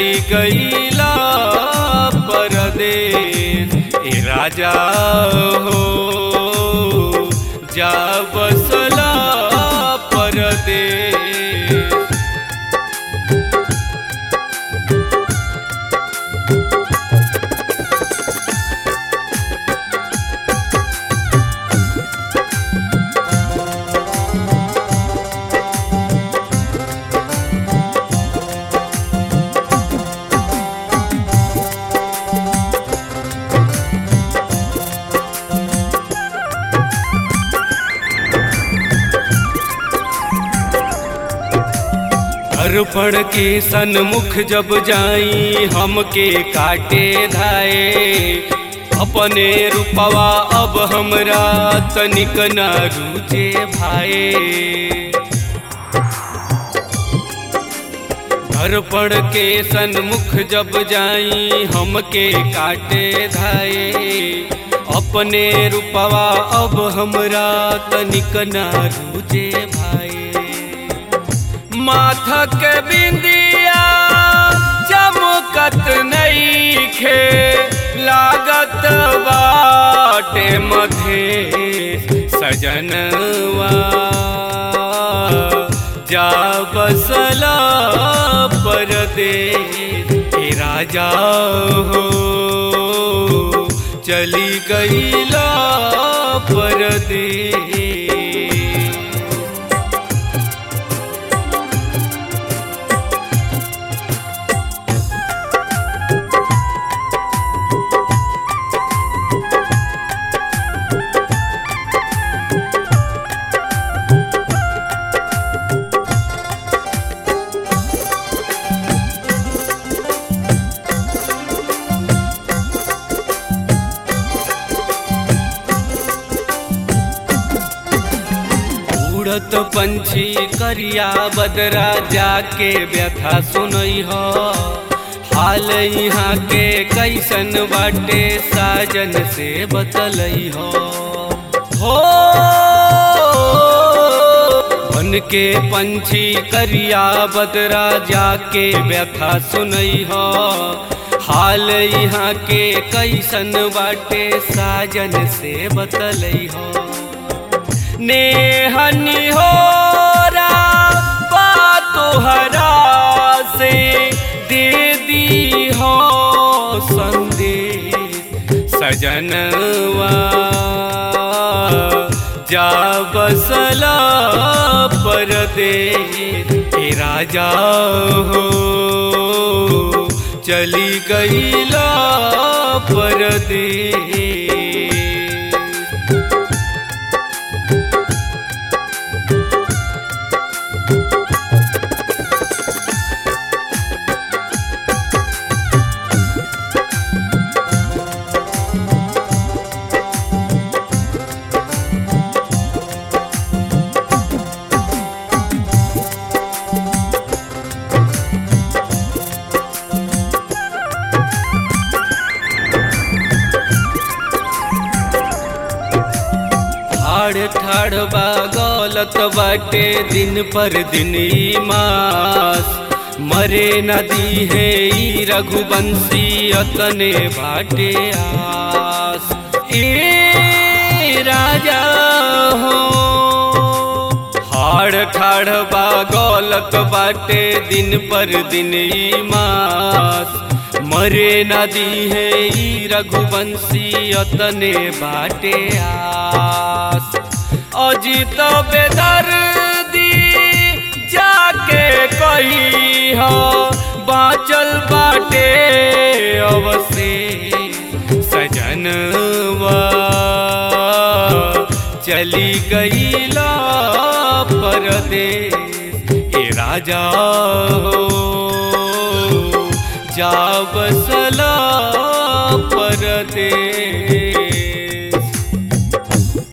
चली गईला परदेश ए राजा हो जा बसला परदेश अर्पण के सन्मुख जब जाई हमके काटे धाए अपने रूपवा अब हमरा तनिक न रुचे भाए अर्पण के सन्मुख जब जाई हमके काटे धाए अपने रूपवा अब हमरा तनिक न रुचे भाए माथा के बिंदिया चमकत नईखे लागत बाटे मधे सजनवा जा बसला परदेश हे राजा हो चली गईला परदेश उड़त पंछी करिया बदरा जाके व्यथा सुनई हो हाल यहाँ के कैसन बाटे साजन से बतलई हो हो बन के पंछी करिया बदरा जाके व्यथा सुनई हो हाल यहाँ के कैसन बाटे साजन से बतलई हो नेहनी हो तोहरा से दे दी हो संदेश सजनवा जा बसला परदेश हे राजा हो चली गईला परदेश ठाड़ ठाड़ बा गलत बाटे दिन पर दिन ई मास मरे नदी है ई रघुवंशी अतने बाटे आस ए राजा हो हाड़ ठाड़ बा गलत बाटे दिन पर दिन ई मास मरे नदी है ई रघुवंशी अतने बाटे आस अजित बेदर्दी जाके कही हो बाचल बाटे अवसे सजनवा चली गईला परदेश ए राजा हो जा बसला